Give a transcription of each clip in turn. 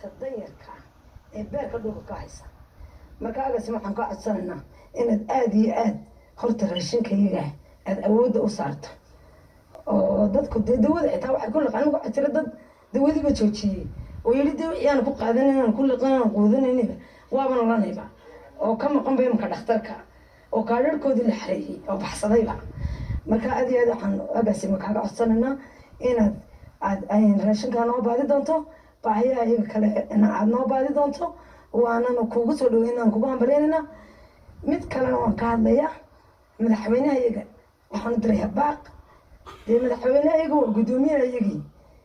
inta danyarka ee beerka dhulka ka haysa marka agasi waxaan ka codsanaynaa inaad aada iyo aad horta raashinkayaga aada awoodda u saarto oo dadku dee dawada xitaa waxay ku liqaan waxaa jira dad dawadiiba joojiyey oo yidhi dee wixii aan ku qaadanan aan ku liqan aan quudanayniba waaba nolanayba oo ka maqan ba imaka dhakhtarka oo kaadharhkoodii la xareeyey oo baxsadayba marka aad iyo aad waxaan agaasima kaaga codsanaynaa inaad aad raashinkaa noo baadi doonto baahiyaha iyaga kale aad noo baadi doonto waanana kuugu soo dhaweyn aan kugu hambalyaynayna mid kalena waan ka hadlaya madaxweynaha iyaga waxaan u dirayaa baaq dee madaxweynaha iyaga waa guddoomiyaha iyagii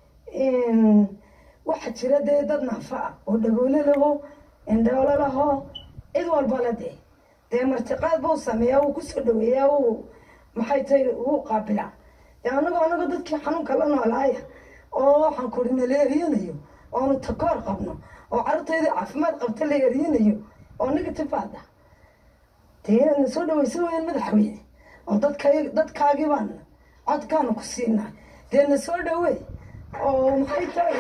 waxaa jira dee dad naafa ah oo dhagoole laho indhoolo laho cid walba la dee dee martiqaad buu sameeyaa wuu kusoo dhaweeyaa wuu maxay tahay wuu qaabilaa dee anagoo anagoo dadkii xanuunka la noolaaya oo waxaan kuri nala eriyanayo oonu takoor qabno oo carruurtayda caafimaad qabta la eriyanayo oo negative aada dee na soo dhaweysa weyaan madaxweyne oo dadka dadkaagii baan codkaanu ku siinaa dee na soo dhawey oo maxay tahay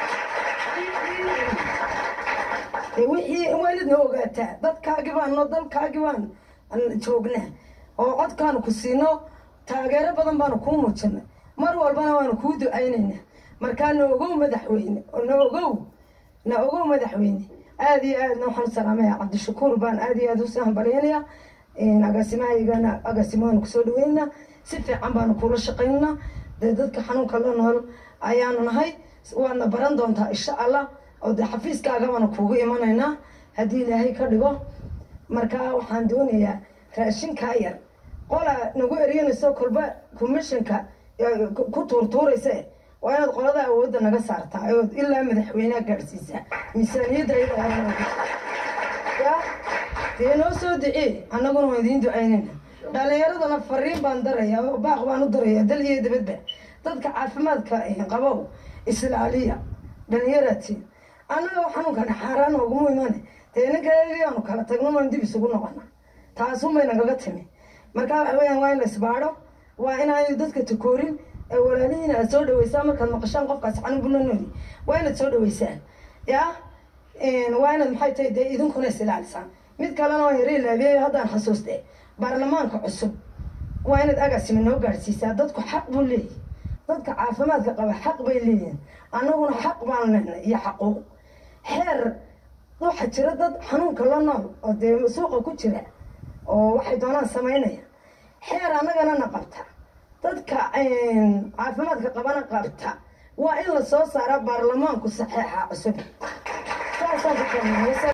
dee wixii waalidna ogaataa dadkaagii baan no dalkaagii baan joognaa oo codkaanu ku siino taageero badan baanu kuu muujinay mar walbana waanu kuu ducaynaynaa markaa na ogow madaxweyne na ogow na ogow madaxweyne aada iyo aadna waxaan salaamaya cabdishakuur baan aada iyo aada usii hambalyaynaya agaasimahayagana agaasimaanu kusoo dhaweynaa si fiican baanu kula shaqaynaa dee dadka xanuunka la nool ayaanu nahay waadna baran doontaa insha allah oo dee xafiiskaagabaanu kuugu imanaynaa haddii ilaahay ka dhigo markaa waxaan doonayaa raashinkaa yar qola nagu eryanayso kolba commissionka ku tuurtuuraysa waa inaad qolada awoodda naga saartaa ood ilaa madaxweyneha gaadhsiisaa miisaaniyadda ya dee noo soo ducee annaguna waan idiin ducaynayna dhalinyaradana fariin baan daraya oo baaq baan u daraya dal iyo dabadba dadka caafimaadka qabow islaaliya dhalinyaratiin annaga xanuunkana xaaraan ooguma imane dee ninkayaanu kala tagno maan dib isugu noqona taasuunbay nagaga timi markaa waxa weyaan waa in la isbaadho waa inaanu dadka takoorin ee walaalihiina aad soo dhaweysaan markaad maqashaan qofkaas xanuun bula nooli waa inaad soo dhaweysaan ya waa inaad maxay tahay dee idinkuna is ilaalisaan mid kalena waa yara ilaabiyayo haddaan xasuuste baarlamaanka cusub waa inaad agaasima noo gaadhsiisaa dadku xaq buu leeyahy dadka caafimaadka qaba xaq bay leeyihin annaguna xaq baan lehnay iyo xaquuq xeer waxaa jira dad xanuunka la nool oo dee suuqa ku jira oo waxay doonaan samaynaya xeer annagana na qabta dadka caafimaadka qabana qabta waa in la soo saaraa baarlamaanku saxeexa cusub saasaan ku